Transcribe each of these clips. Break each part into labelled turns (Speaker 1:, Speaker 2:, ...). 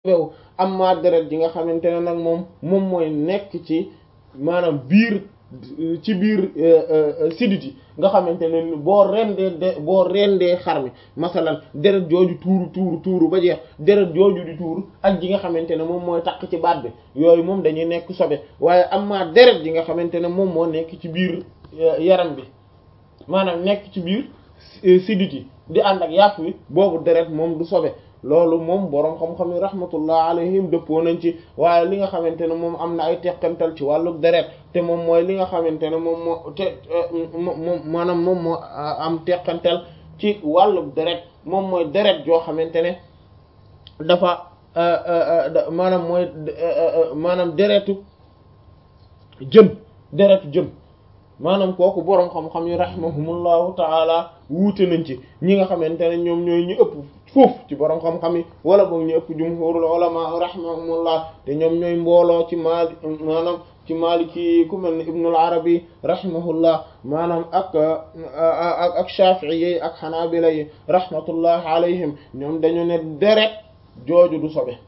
Speaker 1: wew amma deret ji nga xamante ne nag moom moom mooy nekk ci maanaam biir ci biir sidit yi nga xamante ne boo rendee de boo rendee xar mi masalan deret jooju tuuru tuuru tuuru ba jeex deret jooju di tuuru ak ji nga xamante ne moom mooy takk ci baat bi yooyu moom dañuy nekk sobe waaye amma deret ji nga xamante ne moom moo nekk ci biir yaram bi maanaam nekk ci biir sidit yi di ànd ak yàpp wi boobu deret moom du sobe loolu moom boroom xam-xam yi rahmatullah alayhim dëppoo nañ ci waaye li nga xamante ne moom am na ay teqantal ci wàllu deret te moom mooy li nga xamante ne moom moo te moom maanaam moom moo am teqantal ci wàllu deret moom mooy deret joo xamante ne dafa maanaam mooy maanaam deretu jën deretu jën maanaam kooku boroom xam-xam yi rahimahumullahu taala wuute nañ ci ñi nga xamante ne ñoom ñooy ñu ëpp foofu ci boroom xam-xam yi wala boog ñu ëpp jumhurul ulama rahimahumullah te ñoom ñooy mbooloo ci maali maanaam ci maliki ku mel ni ibnul arabi rahimahullah maanaam ak ak ak shafi'i yi ak xanaabila yi rahmatullah alayhim ñoom dañu ne deret jooju du sobe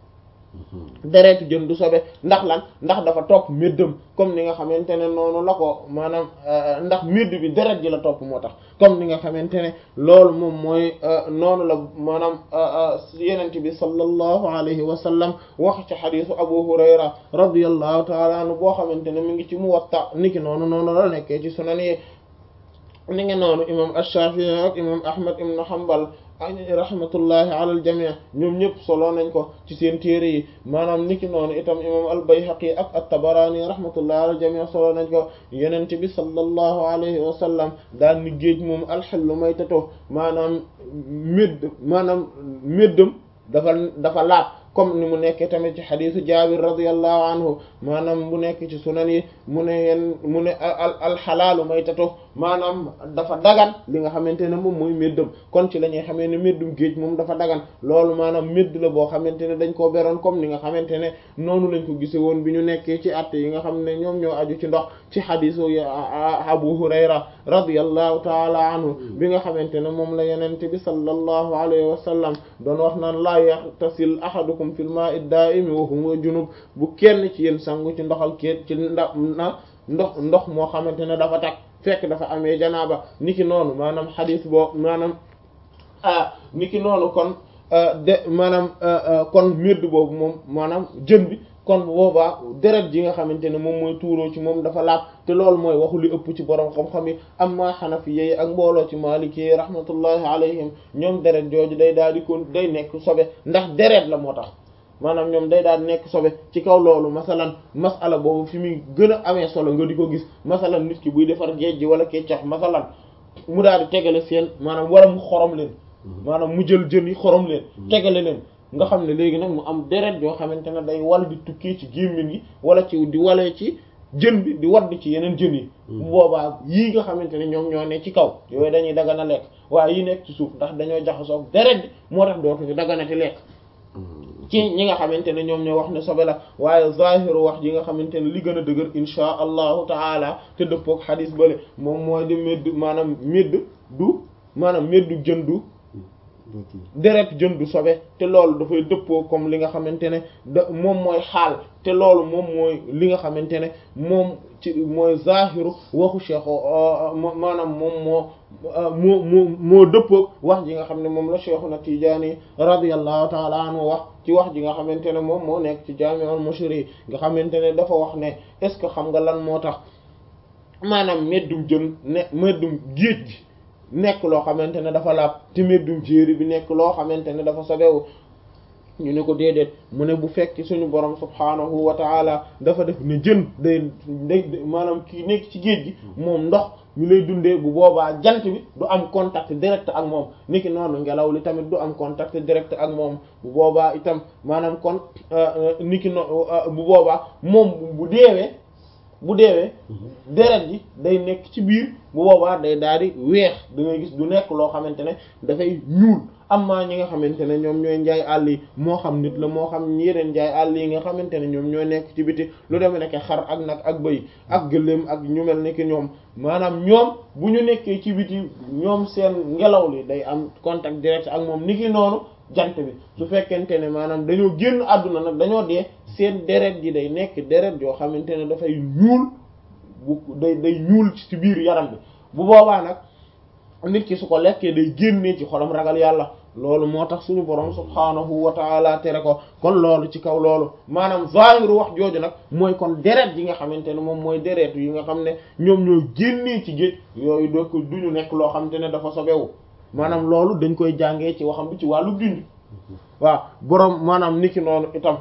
Speaker 1: deretu jën du sobe ndax lan ndax dafa topp méddam comme ni nga xamante ne noonu la ko maanaam ndax médd bi deret ji la topp moo tax comme ni nga xamante ne loolu moom mooy noonu la maanaam yenent bi sallallahu alayhi wa sallam wax ci xadisu abu hurayra radiyallahu taala anhu boo xamante ne mi ngi ci muwatta niki noonu noonu la nekkee ci sunan yi ni ngi noonu imam ash-shafi'i ak imam ahmad ibn hanbal rahmatullahi ala al jami' ñoom ñëpp solo nañ ko ci seen téere yi maanaam niki noonu itam imam al bayhaqi ak at-tabarani rahmatullahi ala al jami' solo nañ ko yenente bi sallallahu alayhi wa sallam daal ni géej moom alxellu maytato maanaam médd maanaam méddam dafa dafa laab comme ni mu nekkee tamit ci xadisu jabir radiyallahu anhu maanaam bu nekk ci sunan yi mu ne yen mu ne al alxalaalu maytato maanaam dafa dagan li nga xamante ne moom mooy méddam kon ci la ñuy xamee ne méddum géej moom dafa dagan loolu maanaam médd la boo xamante ne dañ koo beroon comme ni nga xamante ne noonu lañ ko gise woon bi ñu nekkee ci att yi nga xam ne ñoom ñoo aju ci ndox ci xadisu abu hurayra radiyallahu taala anhu bi nga xamante ne moom la yenente bi sallallahu alayhi wa sallam doon wax naan laa yaxtasil ahadukum fil ma'i da'imi wa huwa junub bu kenn ci yéen sangu ci ndoxal kéet ci ndax na ndox ndox moo xamante ne dafa tag fekk dafa amee janaaba niki noonu maanaam xadis boo maanaam ah niki noonu kon de maanaam kon médd boobu moom maanaam jën bi kon boobaa deret ji nga xamante ne moom mooy tuuroo ci moom dafa laab te loolu mooy waxu li ëpp ci borom xam-xam yi amma xanafi yi ak mbooloo ci maliki yi rahmatullahi alayhim ñoom deret jooju day daal di kon day nekk sobe ndax deret la moo tax maanaam ñoom day daal di nekk sobe ci kaw loolu masalan masala boobu fi muy gën a amee solo nga di ko gis masalan nit ki buy defar géej gi wala keccax masalan mu daal di tegale seen maanaam wala mu xorom leen maanaam mu jël jën yi xorom leen tegale leen nga xam ne léegi nag mu am deret yoo xamante ne day wal di tukkee ci gémmiñ gi wala ci di walee ci jën bi di wadd ci yeneen jën yi bu boobaa yii nga xamante ne ñoom ñoo ne ci kaw yooyu dañuy dagana lekk waaye yi nekk ci suuf ndax dañoo jaxasoo deret bi moo tax dootuñu daganati lekk ci ñi nga xamante ne ñoom ñoo wax ne sobe la waaye zahiru wax ji nga xamante ne li gën a dëgër insha allahu taala te dëppook xadis bale moom mooy di médd maanaam médd du maanaam méddu jën du deret jën du sobe te loolu dafay dëppoo comme li nga xamante ne da moom mooy xaal te loolu moom mooy li nga xamante ne moom ci mooy zahiru waxu cheikh maanaam moom moo moo moo moo dëppoo wax ji nga xam ne moom la cheikhuna Tijaani radiyallahu taala anhu wax ci wax ji nga xamante ne moom moo nekk ci Jaami'ul Mushri nga xamante ne dafa wax ne est ce que xam nga lan moo tax maanaam meddum jën ne meddum géej gi nekk loo xamante ne dafa laab te meddum jéeri bi nekk loo xamante ne dafa sobewu ñu ne ko déedéet mu ne bu fekk suñu borom subhaanahu wa taala dafa def ne jën day day maanaam kii nekk ci géej gi moom ndox ñu lay dundee bu boobaa jant bi du am contact direct ak moom niki noonu ngelaw li tamit du am contact direct ak moom bu boobaa itam maanaam kon niki no bu boobaa moom bu deewee bu deewee deret ji day nekk ci biir bu boobaa day daal di weex da ngay gis du nekk loo xamante ne dafay ñuul amma ñi nga xamante ne ñoom ñooy njaay àll yi moo xam nit la moo xam yeneen njaay àll yi nga xamante ne ñoom ñoo nekk ci biti lu demee nekk xar ak nag ak bëy ak gëléem ak ñu mel ni ki ñoom maanaam ñoom bu ñu nekkee ci biti ñoom seen ngelaw li day am contact direct ak moom ni ki noonu jant bi su fekkente ne maanaam dañoo génn àdduna nag dañoo dee seen deret ji day nekk deret yoo xamante ne dafay ñuul bu day day ñuul ci biir yaram bi bu boobaa nag nit ki su ko lekkee day génnee ci xolam ragal yàlla loolu moo tax suñu borom subhaanahu wa taala tere ko kon loolu ci kaw loolu maanaam zahiru wax jooju nag mooy kon deret yi nga xamante ne moom mooy deret yi nga xam ne ñoom ñoo génnee ci géej yooyu doo ko duñu nekk loo xamante ne dafa sobewu maanaam loolu dañ koy jàngee ci waxam bi ci wàllu dund waaw borom maanaam niki noonu itam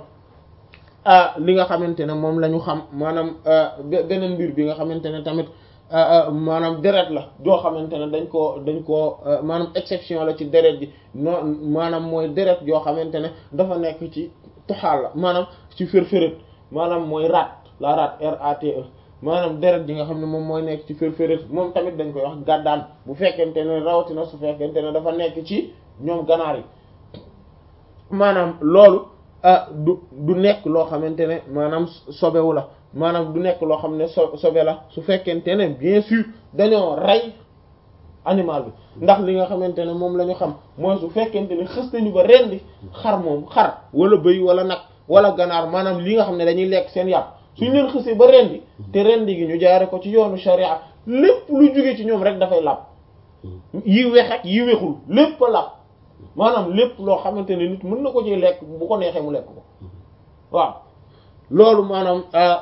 Speaker 1: li nga xamante ne moom la ñu xam maanaam beneen mbir bi nga xamante ne tamit maanaam deret la joo xamante ne dañ koo dañ koo maanaam exception la ci deret ji non maanaam mooy deret joo xamante ne dafa nekk ci tuxaal la maanaam ci fër-fëret maanaam mooy rat la rat rate maanaam deret ji nga xam ne moom mooy nekk ci fër-fëret moom tamit dañ koy wax gàddaan bu fekkente ne rawatina su fekkente ne dafa nekk ci ñoom ganaar yi maanaam loolu du du nekk loo xamante ne maanaam sobewu la maanaam du nekk loo xam ne so sobe la su fekkente ne bien sûr dañoo rey animal bi ndax li nga xamante ne moom la ñu xam mooy su fekkente ne xës nañu ba rendi xar moom xar wala bëy wala nag wala ganaar maanaam li nga xam ne dañuy lekk seen yàpp suñ leen xësee ba rendi te rendi gi ñu jaare ko ci yoonu sharia lépp lu jóge ci ñoom rek dafay làpp yi wex ak yi wexul lépp a làpp maanaam lépp loo xamante ne nit mën na ko ci lekk bu ko neexee mu lekk ko waaw loolu maanaam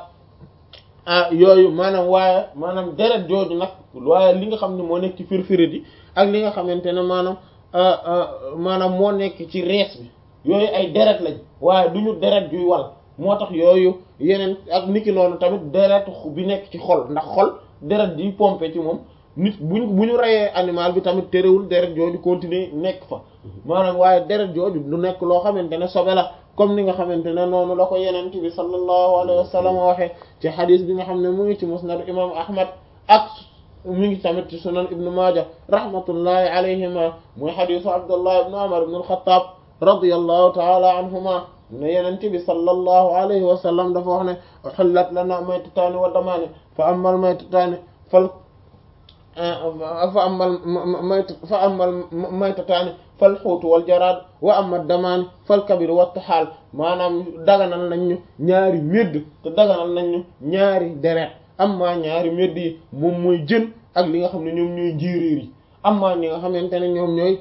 Speaker 1: ah yooyu maanaam waaye maanaam deret jooju nag waaye li nga xam ne moo nekk ci firfirit yi ak li nga xamante ne maanaam maanaam moo nekk ci rees bi yooyu ay deret lañ waaye du ñu deret juy wal moo tax yooyu yeneen ak niki noonu tamit deret bi nekk ci xol ndax xol deret ji pompe ci moom nit buñ bu ñu reyee animal bi tamit terewul deret jooju continuer nekk fa maanaam waaye deret jooju du nekk loo xamante ne sobe la comme ni nga xamante ne noonu la ko yenent bi sallallahu alayhi wa sallam waxee ci xadis bi nga xam ne mu ngi ci musnad imam ahmad ak mi ngi tamit ci sunan ibnu maaja rahmatullahi alayhima muy xadisu abdullah ibnu umar ibnu alxataab radiyallahu taala anhuma ne yenent bi sallallahu alayhi wa sallam dafa wax ne uhillat lana maytataani wa damaani fa amal maytataani fal fa amal mayt fa amal maytataani fal xuutu wal jaraad wa amma damaani fal kabir wa taxaal maanaam daganal nañ ñu ñaari médd te daganal nañ ñu ñaari deret amma ñaari médd yi moom mooy jën ak li nga xam ne ñoom ñooy njéeréer yi amma ñi nga xamante ne ñoom ñooy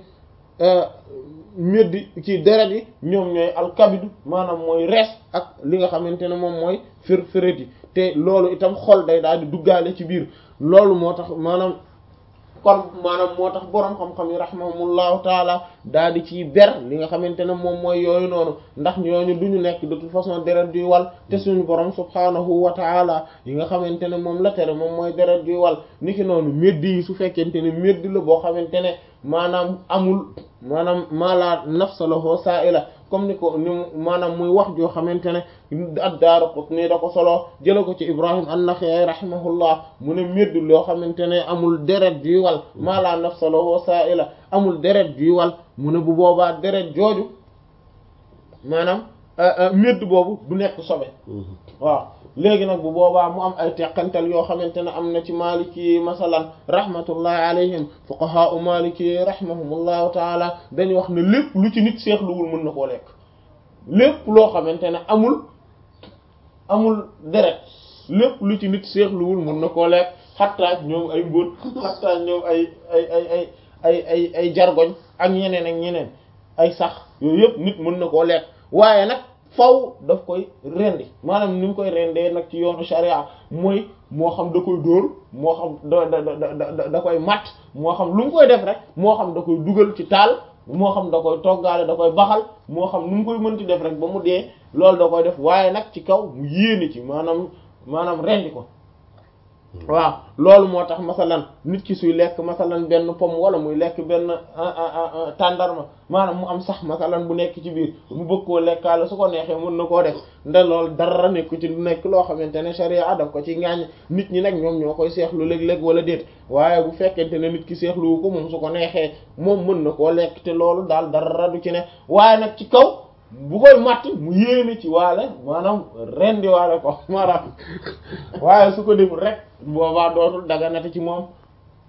Speaker 1: médd ci deret yi ñoom ñooy alkabidu maanaam mooy rees ak li nga xamante ne moom mooy fir firet yi te loolu itam xol day daal di duggaale ci biir loolu moo tax maanaam kon maanaam moo tax boroom xam-xam yi rahimahumullahu taala daal di ciy ber li nga xamante ne moom mooy yooyu noonu ndax ñooñu du ñu nekk de toute façon deret juy wal te suñu borom subhaanahu wa taala yi nga xamante ne moom la tere moom mooy deret juy wal niki noonu médd yi su fekkente ne médd la boo xamante ne maanaam amul maanaam mala nafsa lahu sa'ila comme ni ko ni maanaam muy wax joo xamante ne ad-Daaraqutni da ko solo jëla ko ci Ibrahim an-Nakha'i rahimahullah mu ne médd loo xamante ne amul deret juy wal maa la nafsa lahu sa'ila amul deret juy wal mu ne bu boobaa deret jooju maanaam médd boobu du nekk sobe waaw léegi nag bu boobaa mu am ay teqantal yoo xamante ne am na ci maliki masalan rahmatullahi alayhim fuqaha u maliki rahimahumullahu taala dañu wax ne lépp lu ci nit seexluwul mën na koo lekk lépp loo xamante ne amul amul deret lépp lu ci nit seexluwul mën na koo lekk xattaa ñoom ay mbóot xattaa ñoom ay ay ay ay ay ay ay jargoñ ak ñeneen ak ñeneen ay sax yooyu yëpp nit mën na koo lekk waaye nag faw daf koy rendi maanaam ni mu koy rendee nag ci yoonu sharia mooy moo xam da koy dóor moo xam da da da da koy matt moo xam lu mu koy def rek moo xam da koy dugal ci taal moo xam da koy toggaale da koy baxal moo xam nu mu koy mënti def rek ba mu dee loolu da koy def waaye nag ci kaw mu yéene ci maanaam maanaam rendi ko waaw loolu moo tax masalan nit ki suy lekk masalan benn pomme wala muy lekk benn tàndarma maanaam mu am sax masalan bu nekk ci biir mu bëgg koo lekkaale su ko neexee mën na koo def nda loolu dara nekk ci lu nekk loo xamante ne sharia daf ko ci ngaañ nit ñi nag ñoom ñoo koy seexlu léeg-léeg wala déet waaye bu fekkente ne nit ki seexluwu ko moom su ko neexee moom mën na koo lekk te loolu daal dara du ci ne waaye nag ci kaw bu koy matt mu yéene ci waale maanaam rendi waale ko maanaam waaye su ko deful rek boobaa dootul daganati ci moom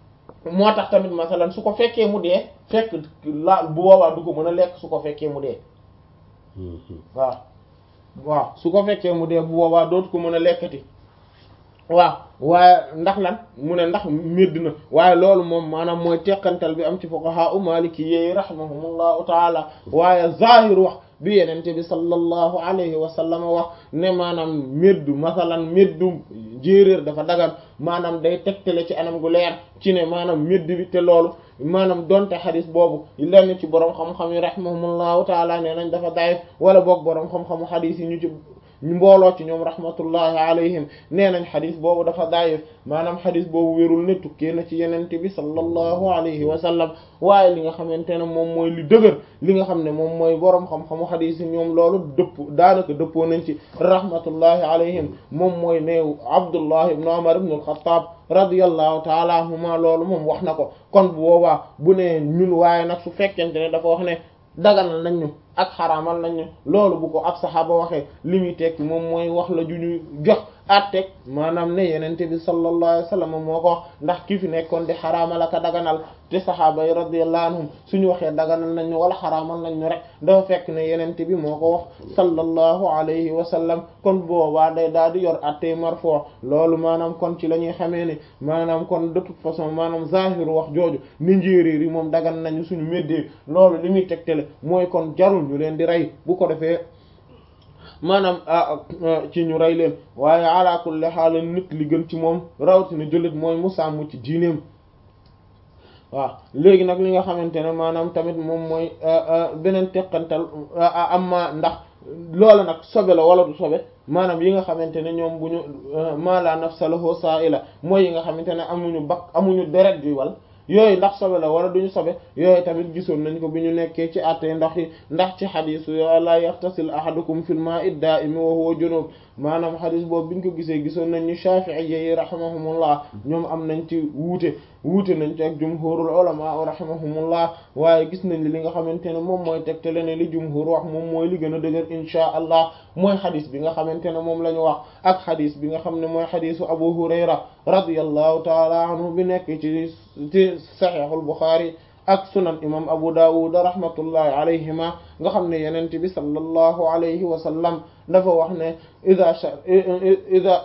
Speaker 1: moo tax tamit masalan su ko fekkee mu dee fekk laal bu boobaa du ko mën a lekk su ko fekkee mu dee waaw waaw su ko fekkee mu dee bu boobaa dootu ko mën a lekkati waaw waaye ndax lan mu ne ndax médd na waaye loolu moom maanaam mooy teqantal bi am ci fuqaha u maliki yi rahimahumullahu taala waaye zahir wax bi yenente bi sallallahu alayhi wa sallam wax ne maanaam méddu masalan méddu jéeréer dafa dagan maanaam day tegtale ci anam gu leer ci ne maanaam médd bi te loolu maanaam donte xadis boobu lenn ci borom xam-xam yi rahimahumullahu taala nee nañ dafa dayif wala boog borom xam-xamu xadis yi ñu ci ñu mbooloo ci ñoom rahmatullahi alayhim nee nañ xadis boobu dafa daayif maanaam xadis boobu wérul ne tukkee na ci yenente bi sallallahu alayhi wa sallam waaye li nga xamante ne moom mooy li dëgër li nga xam ne moom mooy boroom xam-xamu xadis yi ñoom loolu dëpp daanaka dëppoo nañ ci rahmatullahi alayhim moom mooy neew abdullah ibnu umar ibnu al-khattab radiyallahu taala anhuma loolu moom wax na ko kon bu boobaa bu ne ñun waaye nag su fekkente ne dafa wax ne daganal nañ ñu ak xaraamal nañ ñu loolu bu ko ab saxaaba waxee li muy tekki moom mooy wax la ju ñu jox àtteeg maanaam ne yenente bi sallallahu alayhi wa sallam moo ko wax ndax ki fi nekkoon di xaraamal ak a daganal te saxaaba yi radiyallahu anhum suñu waxee daganal nañ ñu wala xaraamal nañ ñu rek dafa fekk ne yenente bi moo ko wax sallallahu alayhi wa sallam kon boobaa day daal di yor àttee marfu loolu maanaam kon ci la ñuy xamee ne maanaam kon de toute façon maanaam zahiru wax jooju ni njéeréer yi moom dagan nañu suñu méddee loolu li muy tegtale mooy kon jarul ñu leen di rey bu ko defee maanaam ci ñu rey leen waaye ala kulli haal nit li gën ci moom rawatina jullit mooy mu sàmm ci diineem waaw léegi nag li nga xamante ne maanaam tamit moom mooy beneen teqantal amma ndax loola nag sobe la wala du sobe maanaam yi nga xamante ne ñoom bu ñu ma la nafsa lahu sa'ila mooy yi nga xamante ne amuñu bak amuñu deret ju wal yooyu ndax sobe la wala duñu sobe yooyu tamit gisoon nañ ko bi ñu nekkee ci àttee ndox yi ndax ci xadisu yo la yaxtasil ahadukum fil ma'i da'imi wa huwa junub maanaam xadis boobu biñ ko gisee gisoon nañ ñu Shafi'i yi rahimahumullah ñoom am nañ ci wuute wuute nañ ci ak jumhurul ulama rahimahumullah waaye gis nañ li nga xamante ne moom mooy tegtale ne li jumhur wax moom mooy li gën a dëgër insha allah mooy xadis bi nga xamante ne moom la ñu wax ak xadis bi nga xam ne mooy xadisu Abu Hurayra radiyallahu taala anhu bi nekk ci ci saxiixul Buxaari ak sunan imam Abu Dawud rahmatullahi alayhima nga xam ne yenent bi sallallahu alayhi wa sallam dafa wax ne ida ida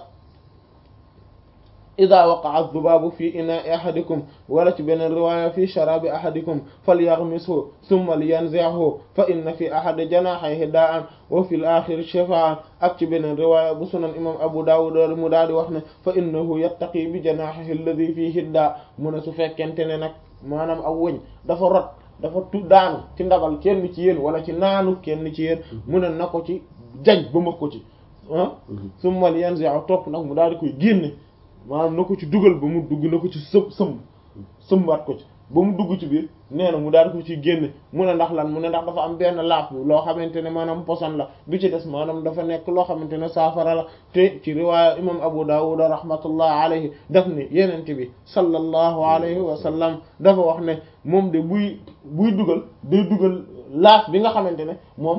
Speaker 1: ida waqa'a adh-dhubabu fi ina'i ahadikum wala ci beneen riwaya fi sharabi ahadikum falyaghmishu thumma liyanzi'hu fa inna fi ahadi janahihi da'an wa fi al-akhir shifaan ak ci beneen riwaya bu sunan imam Abu Dawud mu daal di wax ne fa innahu yattaqi bi janahihi alladhi fihi da mu ne su fekkente ne nag maanaam aw wëñ dafa rot dafa tu daanu ci ndabal kenn ci yéen wala ci naanu kenn ci yéen mu ne na ko ci jañ ba ma ko ci ah summa liyanzi'hu topp nag mu daal di koy génne maanaam na ko ci dugal ba mu dugg na ko ci sëm sëm sëmbaat ko ci ba mu dugg ci biir nee na mu daal ko ci génne mu ne ndax lan mu ne ndax dafa am benn laaf bi loo xamante ne maanaam poson la bi ci des maanaam dafa nekk loo xamante ne saafara la te ci riwaaya imam Abu Dawud rahmatullah alayhi daf ne yenente bi sallallahu alayhi wa sallam dafa wax ne moom de buy buy dugal day dugal laaf bi nga xamante ne moom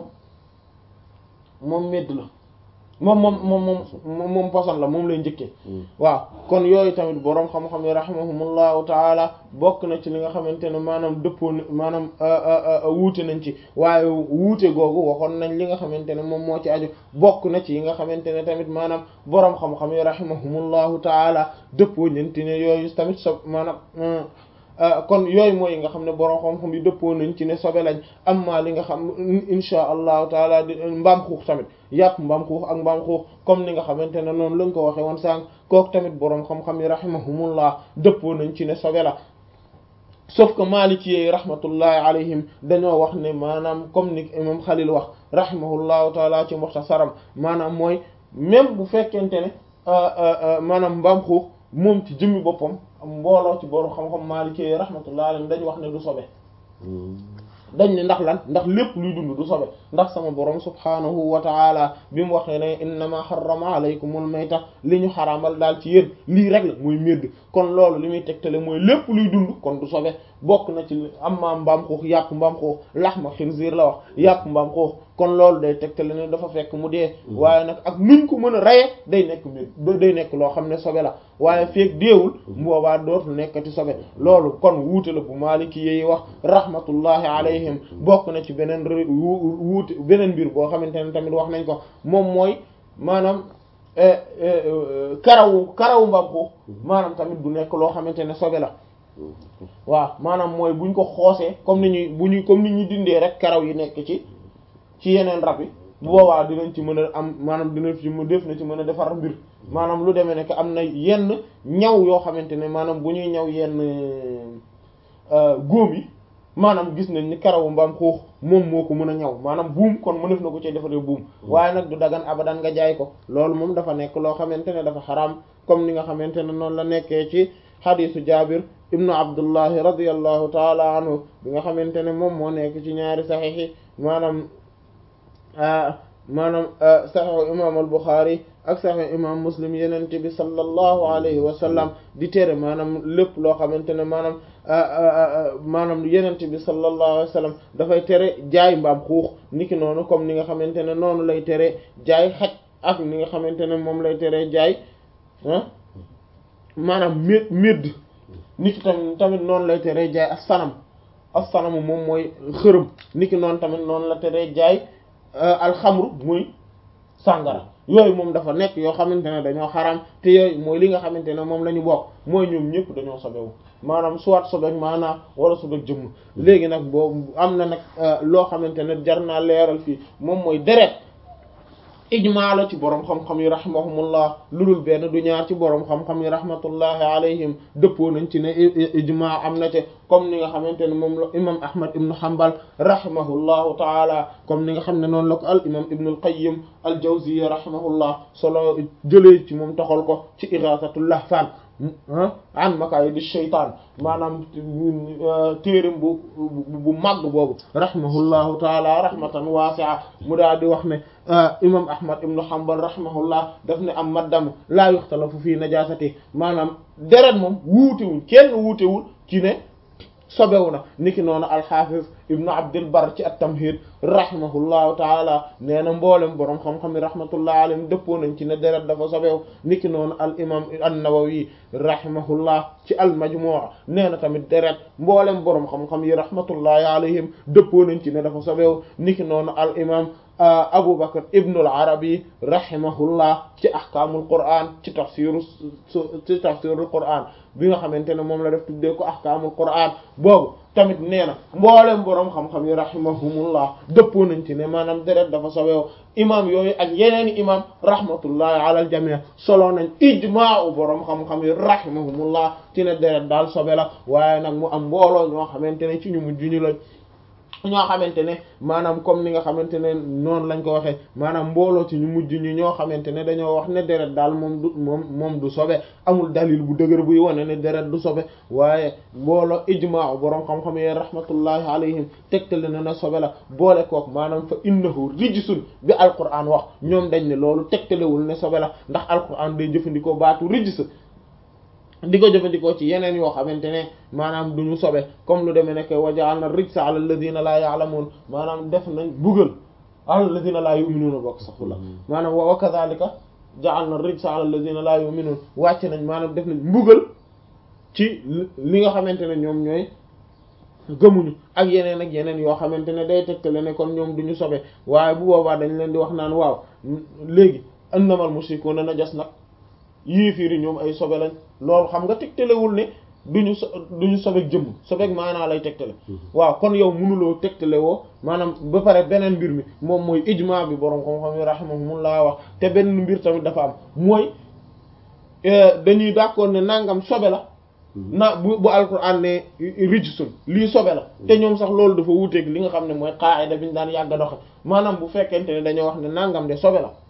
Speaker 1: moom medd la moom moom moom moom moom poson la moom lay njëkkee waaw kon yooyu tamit boroom xam-xam yi rahimahumullahu taala bokk na ci li nga xamante ne maanaam dëppoo maanaam wuute nañ ci waaye wuute googu waxoon nañ li nga xamante ne moom moo ci aju bokk na ci yi nga xamante ne tamit maanaam boroom xam-xam yi rahimahumullahu taala dëppoo ñanti ne yooyu tamit so maanaam kon yooyu mooy yi nga xam ne borom xam-xam yi dëppoo nañ ci ne sobe lañ amma li nga xam insha allahu taala di mbaam xuux tamit yàpp mbaam xuux ak mbaam xuux comme ni nga xamante ne noonu lañ ko waxee woon sànq kooku tamit borom xam-xam yi rahimahumullah dëppoo nañ ci ne sobe la sauf que maliki yi rahmatullahi alayhim dañoo wax ne maanaam comme ni imam Xalil wax rahimahullahu taala ci muxtasaram maanaam mooy même bu fekkente ne maanaam mbaam xuux moom ci jëmmi boppam mbooloo ci borom xam-xam Maliki yi rahmatullah alayhi dañ wax ne du sobe dañ ne ndax lan ndax lépp luy dund du sobe ndax sama borom subhanahu wa ta'ala bi mu waxee ne innama harrama alaykumul mayta li ñu xaraamal daal ci yéen lii rek la mooy médd kon loolu li muy tegtale mooy lépp luy dund kon du sobe bokk na ci am ma mbaam xuux yàpp mbaam xuux laxma xinziir la wax yàpp mbaam xuux kon loolu day tegtale ne dafa fekk mu dee waaye nag ak nuñ ko mën a reye day nekk mbir day nekk loo xam ne sobe la waaye feek deewul boobaa dootul nekkati sobe loolu kon wuute la bu maaliki yi wax rahmatullahi alayhim bokk na ci beneen wuute beneen mbir boo xamante ne tamit wax nañ ko moom mooy maanaam karawu karawu mbaam xuux maanaam tamit du nekk loo xamante ne sobe la waaw maanaam mooy buñ ko xoosee comme ni ñuy bu ñuy comme ni ñuy dindee rek karaw yi nekk ci ci yeneen rab yi bu boobaa dinañ ci mën a am maanaam dina ci mu def na ci mën a defar mbir maanaam lu demee ne que am na yenn ñaw yoo xamante ne maanaam bu ñuy ñaw yenn góom yi maanaam gis nañ ni karawu mbaam xuux moom moo ko mën a ñaw maanaam buum kon mënef na ko ci defaree buum waaye nag du dagan abadan nga jaay ko loolu moom dafa nekk loo xamante ne dafa xaraam comme ni nga xamante ne noonu la nekkee ci xadisu jabir ibnu abdullahi radiallahu taala anhu bi nga xamante ne moom moo nekk ci ñaari saxiix yi maanaam maanaam saxiixu imam al buxaari ak saxiixu imam muslim yenente bi sallallahu alayhi wa sallam di tere maanaam lépp loo xamante ne maanaam maanaam yenente bi sallallahu alayhi wa sallam dafay tere jaay mbaam xuux niki noonu comme ni nga xamante ne noonu lay tere jaay xaj ak ni nga xamante ne moom lay tere jaay ah maanaam mé médd niki tamit tamit noonu lay tere jaay as sanam as sanamu moom mooy xërëm niki noonu tamit noonu la tere jaay alxamru muy sàngara yooyu moom dafa nekk yoo xamante ne dañoo xaram te yooyu mooy li nga xamante ne moom la ñu bokk mooy ñoom ñëpp dañoo sobewu maanaam soit sobeek maanaam wala sobeek jëmm léegi nag boobu am na nag loo xamante ne jar naa leeral fii moom mooy deret ijmaa la ci boroom xam-xam yi rahimahumullah lu dul benn du ñaar ci boroom xam-xam yi rahmatullahi alayhim dëppoo nañ ci ne ijmaa am na te comme ni nga xamante ne moom la imam ahmad ibnu hanbal rahimahullahu taala comme ni nga xam ne noonu la ko al imam ibnu al qayyim al jawziyya rahimahullah solo jëlee ci moom taxal ko ci ighathatul lahfan an makaayidi shaytaan maanaam téeram bu bu màgg boobu rahimahullahu taala rahmatan waasi'a mu daal di wax ne imam ahmad ibnu hanbal rahimahullah daf ne am maddam laa yuxtalafu fii najaasati maanaam deret moom wuutewul kenn wuutewul ci ne sobewu na niki noonu alxaafis ibnu abdil bar ci at-tamhid rahimahullahu taala nee na mboolem boroom xam-xam yi rahmatullahi alayhim dëppoo nañ ci ne deret dafa sobewu niki noonu al imam an-nawawi rahimahullah ci al majmu' nee na tamit deret mboolem boroom xam-xam yi rahmatullahi alayhim dëppoo nañ ci ne dafa sobewu niki noonu al imam Abu Bakr ibn al-Arabi rahimahullah ci ahkaamul Qur'an ci tafsiru ci tafsirul Qur'an bi nga xamante ne moom la def tuddee ko ahkaamul Qur'an boobu tamit nee na mboolem boroom xam-xam yi rahimahumullah dëppoo nañ ci ne maanaam deret dafa sobeew imam yooyu ak yeneeni imam rahmatullahi ala al jami' solo nañ ijmaa'u boroom xam-xam yi rahimahumullah ci ne deret daal sobe la waaye nag mu am mbooloo ñoo xamante ne ci ñu mujj ñu lañ ñoo xamante ne maanaam comme ni nga xamante ne noonu lañ ko waxee maanaam mbooloo ci ñu mujj ñi ñoo xamante ne dañoo wax ne deret daal moom du moom moom du sobe amul dalil bu dëgër buy wane ne deret du sobe waaye mbooloo ijmaa boroom xam-xam yi rahmatullahi alayhim tegtale na na sobe la boole kook maanaam fa innahu rijsun bi alquran wax ñoom dañ ne loolu tegtalewul ne sobe la ndax alquran day jëfandikoo baatu rijs di ko jëfandikoo ci yeneen yoo xamante ne maanaam du ñu sobe comme lu demee nekk wa ja'alna rijsa ala alladhina la ya'lamun maanaam def nañ bugal ala alladhina la yu'minuna bokk saxula maanaam wa kadhalika ja'alna rijsa ala alladhina la yu'minun wàcc nañ maanaam def nañ mbugal ci li nga xamante ne ñoom ñooy gëmuñu ak yeneen ak yeneen yoo xamante ne day tegtale ne kon ñoom du ñu sobe waaye bu boobaa dañ leen di wax naan waaw léegi innamal mushrikuna najas nag yéefiiri ñoom ay sobe lañ loolu xam nga tegtalewul ne duñu so duñu sobeek jëmm sobeek maanaa lay tegtale waaw kon yow mënuloo tegtale woo maanaam ba pare beneen mbir mi moom mooy ijma bi boroom xam-xam yi rahimahumullah wax te benn mbir tamit dafa am mooy dañuy d'accord ne nangam sobe la na bu bu alquran ne rijsun lii sobe la te ñoom sax loolu dafa wuuteeg li nga xam ne mooy qaida bi ñu daan yàgg a doxe maanaam bu fekkente ne dañoo wax ne nangam de sobe la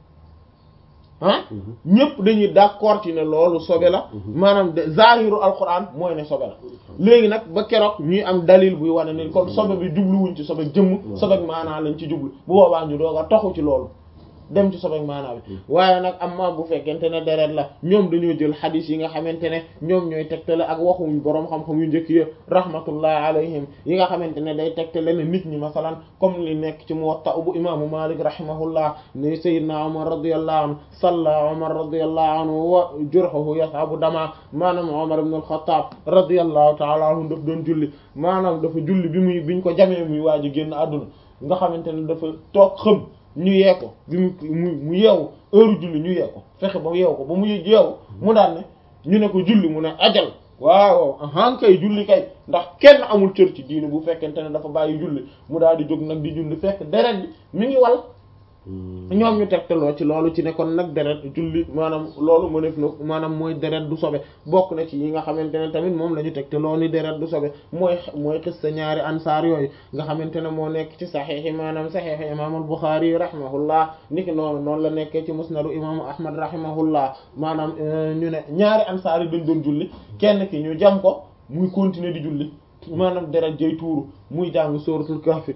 Speaker 1: ah ñëpp dañuy d'accord ci ne loolu sobe la maanaam de zahiru alquran mooy ne sobe la léegi nag ba keroog ñuy am dalil buy wane ne kon sobe bi jubluwuñ ci sobe jëmm sobe maanaa lañ ci jublu bu boobaa ñu doog a toxu ci loolu dem ci sobeek maanaa bi waaye nag amma bu fekkente ne deret la ñoom dañoo jël xadis yi nga xamante ne ñoom ñooy tegtale ak waxuñ boroom xam-xam yu njëkk ya rahmatullahi alayhim yi nga xamante ne day tegtale ne nit ñi masalan comme li nekk ci Muwatta bu imaamu Malik rahimahullah ne sayyidna Umar radiyallahu anhu salla Umar radiyallahu anhu wa jurhuhu yasabu dama maanaam Umar ibn al-Khattab radiyallahu ta'ala anhu daf doon julli maanaam dafa julli bi muy biñ ko jamee muy waaj a génn àdduna nga xamante ne dafa toog xëm ñu yee ko bi mu mu mu yeewu heure julli ñu yee ko fexe ba yeewu ko ba mu yeewu mu daan ne ñu ne ko julli mu ne ajal waaw ahan kay julli kay ndax kenn amul cër ci diine bu fekkente ne dafa bàyyi julli mu daal di jóg nag di julli fekk deret bi mi ngi wal ñoom ñu tegtaloo ci loolu ci ne kon nag deret julli maanaam loolu mu def na maanaam mooy deret du sobe bokk na ci yi nga xamante ne tamit moom la ñu tegtaloo ni deret du sobe mooy mooy xis sa ñaari ansaar yooyu nga xamante ne moo nekk ci saxiix yi maanaam saxiix imaam al-Buxaari rahimahullah niki noonu noonu la nekkee ci musnadu imaamu Ahmad rahimahullah maanaam ñu ne ñaari ansaar yi dañ doon julli kenn ki ñu jam ko muy continuer di julli maanaam deret jay tuuru muy jàng sóoratul Kahf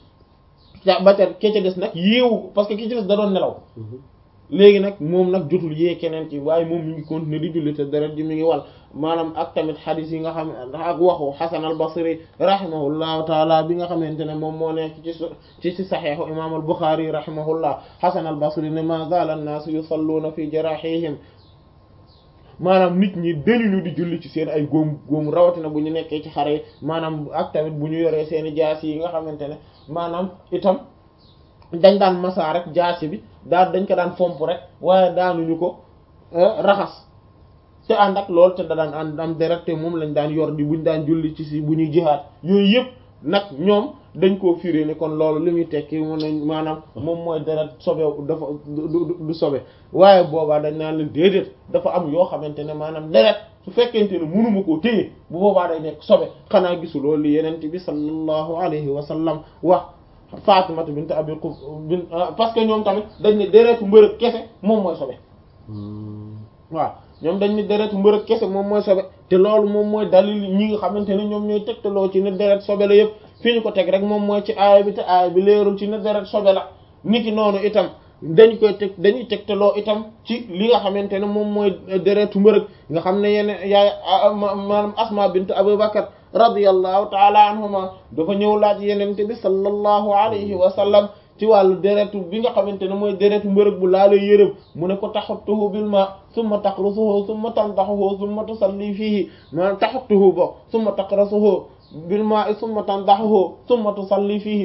Speaker 1: ba tey ke ca des nag yeewu parce que ki ci des da doon nelaw léegi nag moom nag jotul yee keneen ci waaye moom mi ngi continuer di julli te deret ji mi ngi wal maanaam ak tamit xadis yi nga xam ak waxu Hasan al-Basri rahimahullahu taala bi nga xamante ne moom moo nekk ci ci ci saxiixu imam al-Bukhari rahimahullah Hasan al-Basri ne ma zaala an-naasu yusalluuna fi jarahihim maanaam nit ñi dañuñu di julli ci seen ay góom góom rawatina bu ñu nekkee ci xare yi maanaam ak tamit bu ñu yoree seen i jaas yi nga xamante ne maanaam itam dañ daan masaa rek jaasi bi daal dañ ko daan fomp rek waaye daanuñu ko raxas te ànd ak loolu te da daan ànd am deret te moom lañ daan yor di buñ daan julli ci si bu ñuy jihaat yooyu yëpp nag ñoom dañ koo firé ne kon loolu li muy tekki mu ne maanaam moom mooy deret sobe dafa du sobe waaye boobaa dañ naan leen déedéet dafa am yoo xamante ne maanaam deret su fekkente ne mënuma koo téye bu boobaa day nekk sobe xanaa gisuloo li yenente bi sallallahu alayhi wa sallam wax Fatimata bint Abi Quf bin parce que ñoom tamit dañ ne deretu mbërëg kese moom mooy sobe waaw ñoom dañ ne deretu mbërëg kese moom mooy sobe te loolu moom mooy dalil ñi nga xamante ne ñoom ñooy tegtaloo ci ne deret sobe la yëpp fi ñu ko teg rek moom mooy ci aaya bi te aaya bi leerul ci ne deret sobe la niki noonu itam dañ koy teg dañuy tegtaloo itam ci li nga xamante ne moom mooy deretu mbërëg nga xam ne yenn yaay maanaam Asma bint Abu Bakar radiyallahu taala anhuma dafa ñëw laaj yenente bi sallallahu alayhi wa sallam ci wàllu deretu bi nga xamante ne mooy deretu mbërëg bu laala yërëm mu ne ko taxuttuhu bil ma summa taqrusuhu summa tandaxuhu summa tusalli fihi maanaam taxuttuhu bo summa taqrasuhu bil ma summa tandaxuhu summa tusalli fihi